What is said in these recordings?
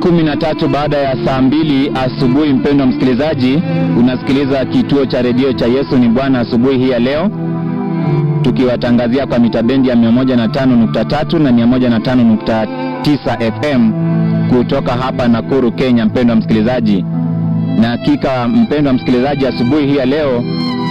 kumi na tatu baada ya saa mbili asubuhi. Mpendwa msikilizaji, unasikiliza kituo cha redio cha Yesu ni Bwana asubuhi hii ya leo, tukiwatangazia kwa mitabendi ya 105.3 na 105.9 FM kutoka hapa Nakuru, Kenya. Mpendwa msikilizaji, na hakika mpendwa msikilizaji, asubuhi hii ya leo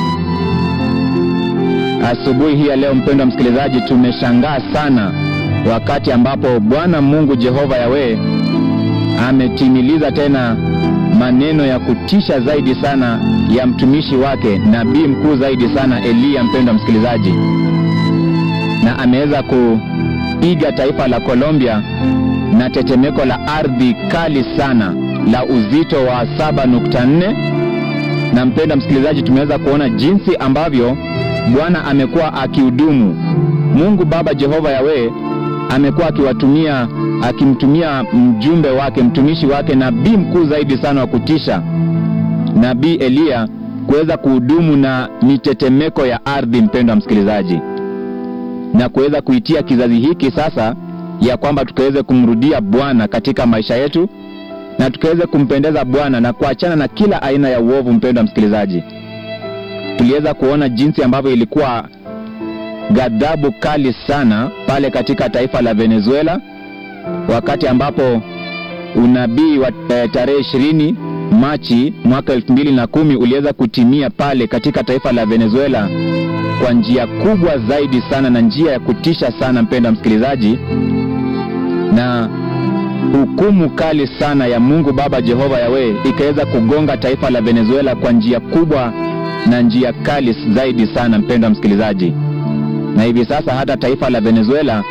asubuhi hii ya leo mpendwa msikilizaji, tumeshangaa sana wakati ambapo Bwana Mungu Jehova Yawe ametimiliza tena maneno ya kutisha zaidi sana ya mtumishi wake nabii mkuu zaidi sana Eliya, mpendwa msikilizaji, na ameweza kupiga taifa la Colombia na tetemeko la ardhi kali sana la uzito wa 7.4 na mpendwa msikilizaji, tumeweza kuona jinsi ambavyo Bwana amekuwa akihudumu. Mungu Baba Jehova Yawe amekuwa akiwatumia akimtumia mjumbe wake mtumishi wake nabii mkuu zaidi sana wa kutisha nabii Eliya kuweza kuhudumu na mitetemeko ya ardhi, mpendwa msikilizaji, na kuweza kuitia kizazi hiki sasa ya kwamba tukaweze kumrudia Bwana katika maisha yetu na tukaweze kumpendeza Bwana na kuachana na kila aina ya uovu. Mpendwa msikilizaji, tuliweza kuona jinsi ambavyo ilikuwa ghadhabu kali sana pale katika taifa la Venezuela wakati ambapo unabii wa tarehe ishirini Machi mwaka elfu mbili na kumi uliweza kutimia pale katika taifa la Venezuela kwa njia kubwa zaidi sana na njia ya kutisha sana, mpenda msikilizaji, na hukumu kali sana ya Mungu Baba Jehova Yawe ikaweza kugonga taifa la Venezuela kwa njia kubwa na njia kali zaidi sana, mpenda msikilizaji, na hivi sasa hata taifa la Venezuela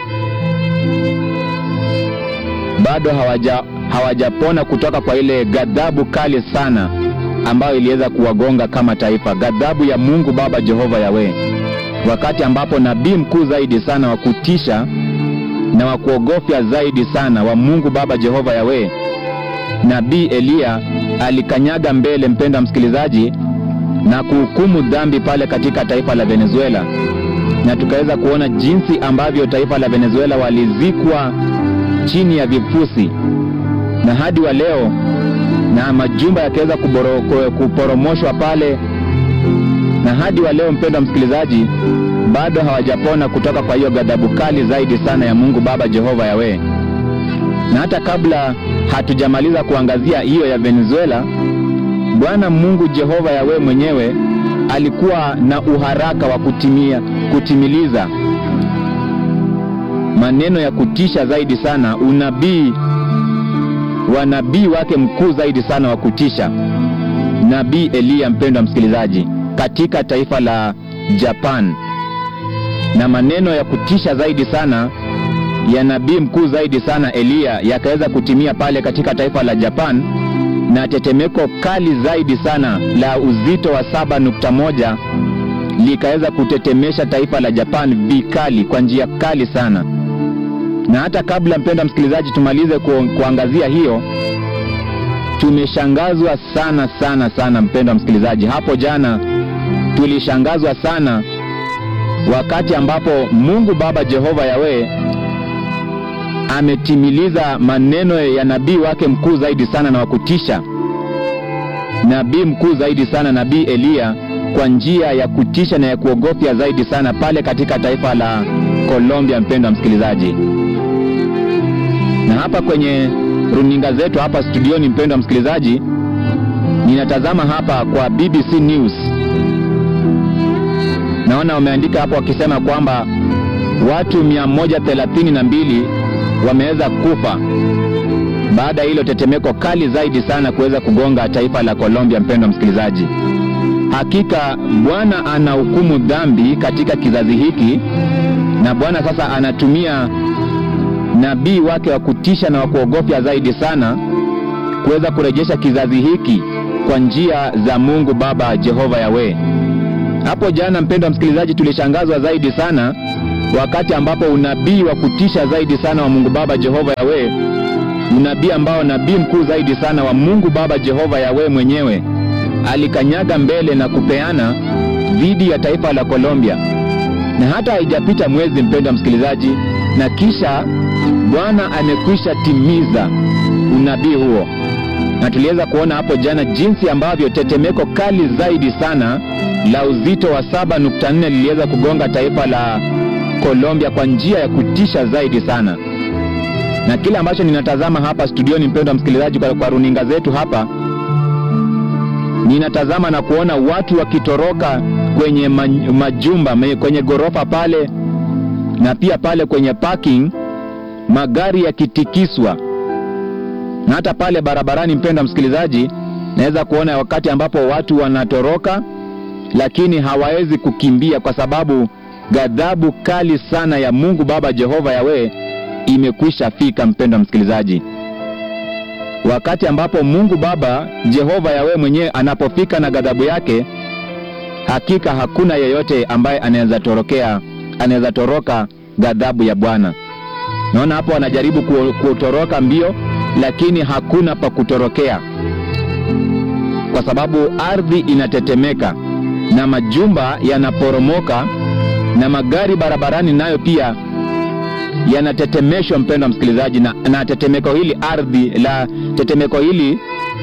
bado hawaja hawajapona kutoka kwa ile ghadhabu kali sana ambayo iliweza kuwagonga kama taifa, ghadhabu ya Mungu Baba Jehova Yawe, wakati ambapo nabii mkuu zaidi sana wa kutisha na wa kuogofya zaidi sana wa Mungu Baba Jehova Yawe, nabii Eliya alikanyaga mbele, mpenda msikilizaji, na kuhukumu dhambi pale katika taifa la Venezuela, na tukaweza kuona jinsi ambavyo taifa la Venezuela walizikwa chini ya vifusi na hadi wa leo, na majumba yakaweza kuporomoshwa pale, na hadi wa leo, mpendwa msikilizaji, bado hawajapona kutoka kwa hiyo ghadhabu kali zaidi sana ya Mungu Baba Jehova Yawe. Na hata kabla hatujamaliza kuangazia hiyo ya Venezuela, Bwana Mungu Jehova Yawe mwenyewe alikuwa na uharaka wa kutimia, kutimiliza maneno ya kutisha zaidi sana, unabii wa nabii wake mkuu zaidi sana wa kutisha, nabii Eliya, mpendwa msikilizaji, katika taifa la Japan, na maneno ya kutisha zaidi sana ya nabii mkuu zaidi sana Eliya yakaweza kutimia pale katika taifa la Japan, na tetemeko kali zaidi sana la uzito wa 7.1 likaweza kutetemesha taifa la Japan vikali, kwa njia kali sana na hata kabla mpendwa msikilizaji tumalize ku, kuangazia hiyo, tumeshangazwa sana sana sana mpendwa msikilizaji. Hapo jana tulishangazwa sana wakati ambapo Mungu Baba Jehova Yawe ametimiliza maneno ya nabii wake mkuu zaidi sana na wakutisha, nabii mkuu zaidi sana, nabii Eliya, kwa njia ya kutisha na ya kuogofya zaidi sana pale katika taifa la Colombia, mpendwa msikilizaji na hapa kwenye runinga zetu hapa studioni, mpendwa msikilizaji, ninatazama hapa kwa BBC News, naona wameandika hapo wakisema kwamba watu 132 wameweza kufa baada ya hilo tetemeko kali zaidi sana kuweza kugonga taifa la Colombia. Mpendwa msikilizaji, hakika Bwana anahukumu dhambi katika kizazi hiki, na Bwana sasa anatumia nabii wake wa kutisha na wa kuogofya zaidi sana kuweza kurejesha kizazi hiki kwa njia za Mungu Baba Jehova Yawe. Hapo jana, mpendwa msikilizaji, tulishangazwa zaidi sana wakati ambapo unabii wa kutisha zaidi sana wa Mungu Baba Jehova Yawe, unabii ambao nabii mkuu zaidi sana wa Mungu Baba Jehova Yawe mwenyewe alikanyaga mbele na kupeana dhidi ya taifa la Colombia, na hata haijapita mwezi, mpendwa msikilizaji, na kisha Bwana amekwisha timiza unabii huo, na tuliweza kuona hapo jana jinsi ambavyo tetemeko kali zaidi sana la uzito wa 7.4 liliweza kugonga taifa la Colombia kwa njia ya kutisha zaidi sana. Na kile ambacho ninatazama hapa studioni, mpendwa msikilizaji, kwa, kwa runinga zetu hapa, ninatazama na kuona watu wakitoroka kwenye majumba, kwenye ghorofa pale na pia pale kwenye parking, magari yakitikiswa na hata pale barabarani. Mpendwa msikilizaji, naweza kuona wakati ambapo watu wanatoroka, lakini hawawezi kukimbia kwa sababu ghadhabu kali sana ya Mungu Baba Jehova Yawe imekwisha fika. Mpendwa msikilizaji, wakati ambapo Mungu Baba Jehova Yawe mwenyewe anapofika na ghadhabu yake, hakika hakuna yeyote ambaye anaweza torokea, anaweza toroka ghadhabu ya Bwana. Naona hapo wanajaribu kutoroka mbio, lakini hakuna pa kutorokea, kwa sababu ardhi inatetemeka na majumba yanaporomoka na magari barabarani nayo pia yanatetemeshwa, mpendwa msikilizaji, na, na tetemeko hili ardhi la tetemeko hili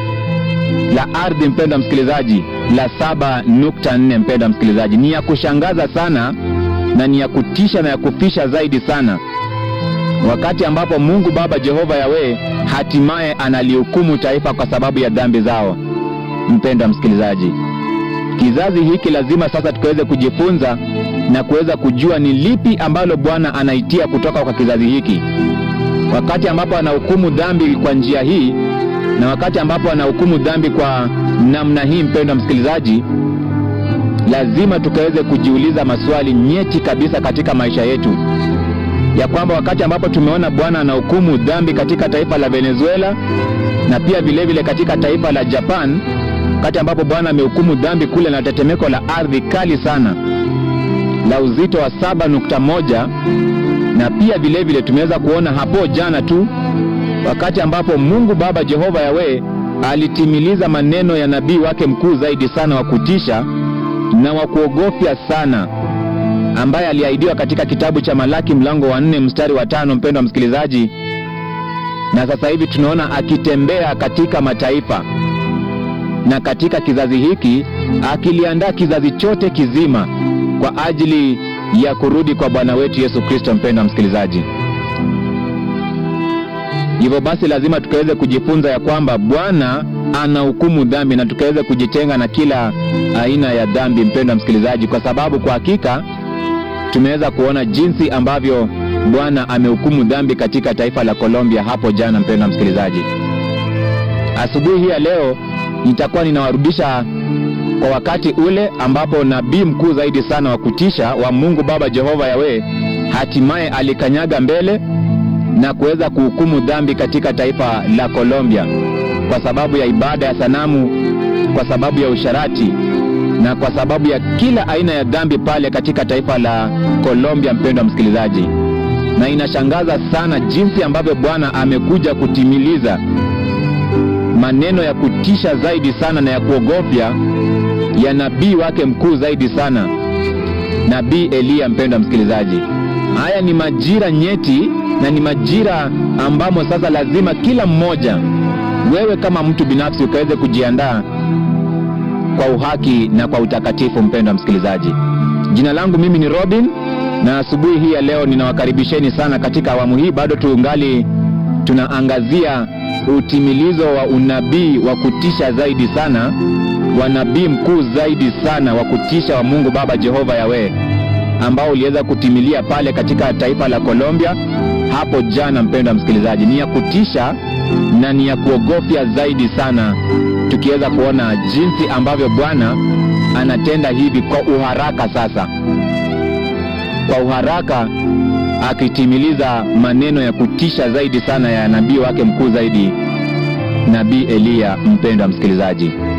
la ardhi, mpendwa msikilizaji, la 7.4, mpendwa msikilizaji, ni ya kushangaza sana na ni ya kutisha na ya kufisha zaidi sana, wakati ambapo Mungu Baba Jehova Yawe hatimaye analihukumu taifa kwa sababu ya dhambi zao. Mpendwa msikilizaji, kizazi hiki lazima sasa tukaweze kujifunza na kuweza kujua ni lipi ambalo Bwana anaitia kutoka kwa kizazi hiki, wakati ambapo anahukumu dhambi kwa njia hii na wakati ambapo anahukumu dhambi kwa namna hii. Mpendwa msikilizaji, lazima tukaweze kujiuliza maswali nyeti kabisa katika maisha yetu, ya kwamba wakati ambapo tumeona Bwana anahukumu dhambi katika taifa la Venezuela na pia vilevile vile katika taifa la Japan, wakati ambapo Bwana amehukumu dhambi kule na tetemeko la ardhi kali sana la uzito wa 7.1 na pia vilevile vile tumeweza kuona hapo jana tu wakati ambapo Mungu Baba Jehova Yawe alitimiliza maneno ya nabii wake mkuu zaidi sana wa kutisha na wa kuogofya sana ambaye aliahidiwa katika kitabu cha Malaki mlango wa nne mstari wa tano mpendwa msikilizaji, na sasa hivi tunaona akitembea katika mataifa na katika kizazi hiki akiliandaa kizazi chote kizima kwa ajili ya kurudi kwa Bwana wetu Yesu Kristo. Mpendwa msikilizaji, hivyo basi lazima tukaweze kujifunza ya kwamba Bwana anahukumu dhambi na tukaweze kujitenga na kila aina ya dhambi, mpendwa msikilizaji, kwa sababu kwa hakika tumeweza kuona jinsi ambavyo Bwana amehukumu dhambi katika taifa la Colombia hapo jana. Mpendwa msikilizaji, asubuhi hii ya leo nitakuwa ninawarudisha kwa wakati ule ambapo nabii mkuu zaidi sana wa kutisha wa Mungu Baba Jehova Yawe hatimaye alikanyaga mbele na kuweza kuhukumu dhambi katika taifa la Colombia kwa sababu ya ibada ya sanamu, kwa sababu ya usharati na kwa sababu ya kila aina ya dhambi pale katika taifa la Colombia, mpendwa msikilizaji. Na inashangaza sana jinsi ambavyo Bwana amekuja kutimiliza maneno ya kutisha zaidi sana na ya kuogofya ya nabii wake mkuu zaidi sana, nabii Eliya. Mpendwa msikilizaji, haya ni majira nyeti na ni majira ambamo sasa lazima kila mmoja, wewe kama mtu binafsi, ukaweze kujiandaa kwa uhaki na kwa utakatifu. Mpendwa msikilizaji, jina langu mimi ni Robin, na asubuhi hii ya leo ninawakaribisheni sana katika awamu hii. Bado tuungali tunaangazia utimilizo wa unabii wa kutisha zaidi sana wa nabii mkuu zaidi sana wa kutisha wa Mungu Baba Jehova Yawe ambao uliweza kutimilia pale katika taifa la Colombia hapo jana. Mpendwa msikilizaji, ni ya kutisha na ni ya kuogofya zaidi sana, tukiweza kuona jinsi ambavyo Bwana anatenda hivi kwa uharaka sasa, kwa uharaka akitimiliza maneno ya kutisha zaidi sana ya nabii wake mkuu zaidi, nabii Eliya. Mpendwa msikilizaji